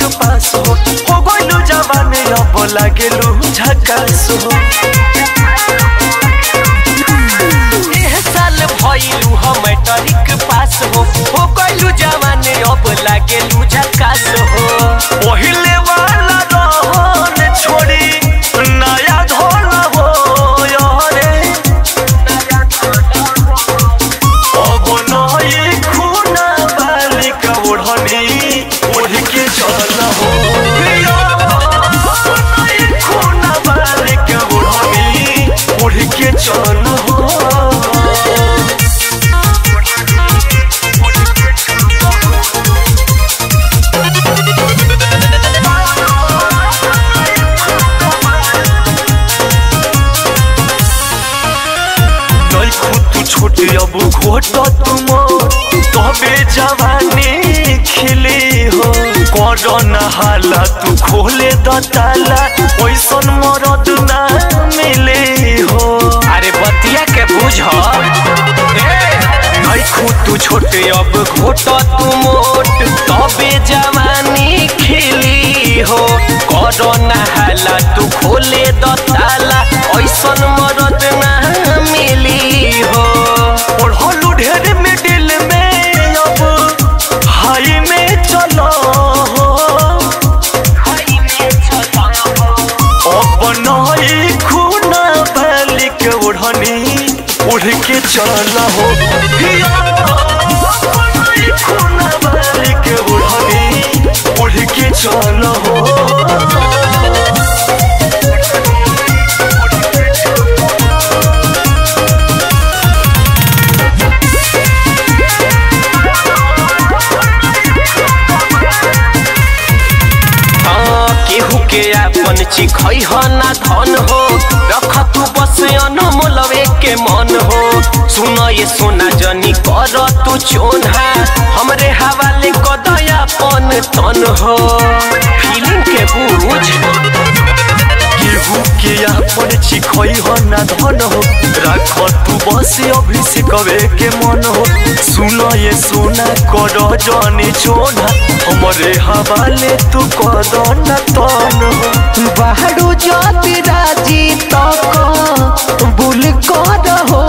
matric pass हो हो गइलू जवानी अब लागेलू झकास हो एह साल भइलू हम मैट्रिक पास हो हो गइलू जवानी अब लागेलू झकास हो पहिले वाला रहन छोड़ी नया धोल हो यारे अब नई खूना बालिका ओढ़नी ओढ़ के चल हो नई खूना बालिका ओढ़नी ओढ़ के चल हो नई खुद छोटे अब घोट तुम तबे जवानी खिली हो कर हाला तू खोले द ताला ओइसन मरद ना मिले हो अरे बतिया के बुझ नई खुद छोटे अब घोट तू मोट तबे जवानी खिली हो करो नहाला तू खोले द ताला ऐसन मरद ना मिली हो ओढ़लू ढेर मिडिल में अब हाई में चलो अब नई खूना बालिक ओढ़नी उड़ के चल हो खूना बालिक ओढ़नी उड़ के चल हो हाँ, केहू के अपन चिखै ह ना धन हो रख तू बस अनमोलवे के मन हो सुन ये सोना जनी कर तू चोन्हा हमरे हवाले कदयापन तन हो फीलिंग के बुझ केहू के अपन चिखई हो ना धन हो राख तू बस अभिषेकवे के मन हो सुन ये सोना कर जाने छोना हमरे हवाले तू कद न तन हो बाहरो जाति राजी तक बुल कर हो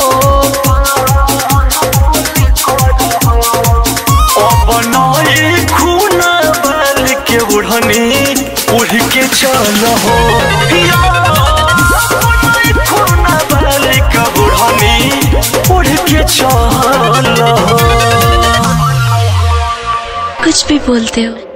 अब नई खूना बाल के उड़नी उड़ के चल हो खूना बाल के उड़नी उड़ के चल हो कुछ भी बोलते हो